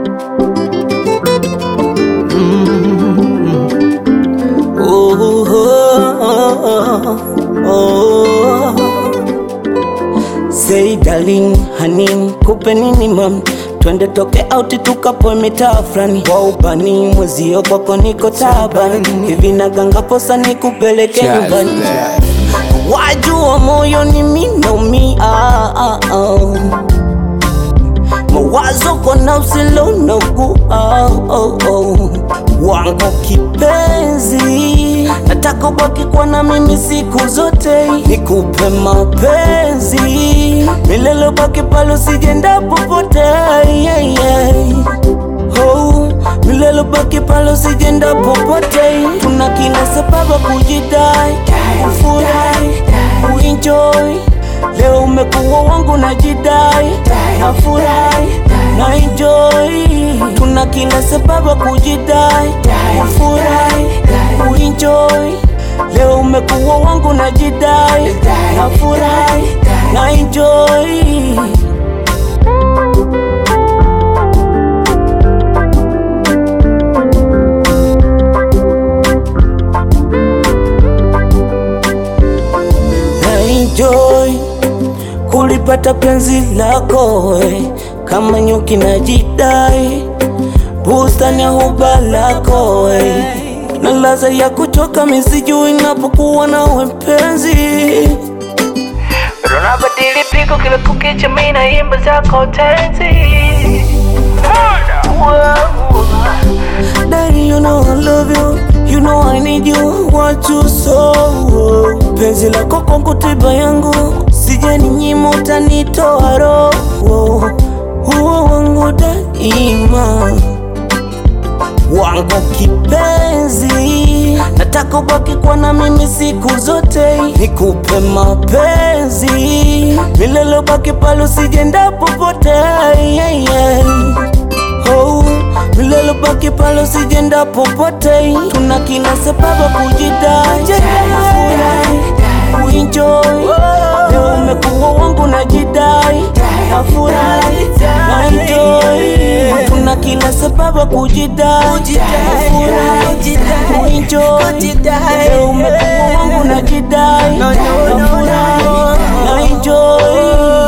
Oh, oh, oh, oh. Say darling, honey, kupe nini mam Twende toke auti tukapoe mitaa fulani wa ubani mwezio kwako niko tabani hivi naganga posa nikupeleke nyumbani wajua moyo ni minomi ah, ah, ah. mawazo kona usilo nagu ah, oh, oh. wangu kipenzi nataka ubaki kwa na mimi siku zote nikupe mapenzi milele baki pale usijenda popote yeah, yeah. Oh, milele baki pale usijenda popote tuna kila sababu kujidai kufurahi kuenjoy leo umekuwa wangu na jidai nafurahi na enjoy tuna kila sababu kujidai kufurahi kuenjoy leo umekuwa wangu na jidai nafurahi na enjoy na enjoy kulipata penzi lako eh, kama nyuki na jidai bustani ya huba lako eh, na laza ya kuchoka misijui napokuwa nawe mpenzi Unabadili pigo kila kukicha, mimi naimba zako tenzi. Daddy, you know I love you, you know I need you, want you so. Penzi lako kwangu tiba yangu, sije ni nyima utanitoa roho. Huo wangu daima, wangu kipenzi, nataka ubaki kwa na mimi siku zote, nikupe mapenzi milele, ubaki pale usijenda popote yeah, yeah. Oh, milele baki pale usijenda popote, tuna kila sababu kujidai, nafurahi kuenjoy. Leo umekuwa wangu na jidai, nafurahi na enjoy. Tuna kila sababu kujidai, nafurahi kuenjoy. Leo umekuwa wangu na jidai, nafurahi na enjoy.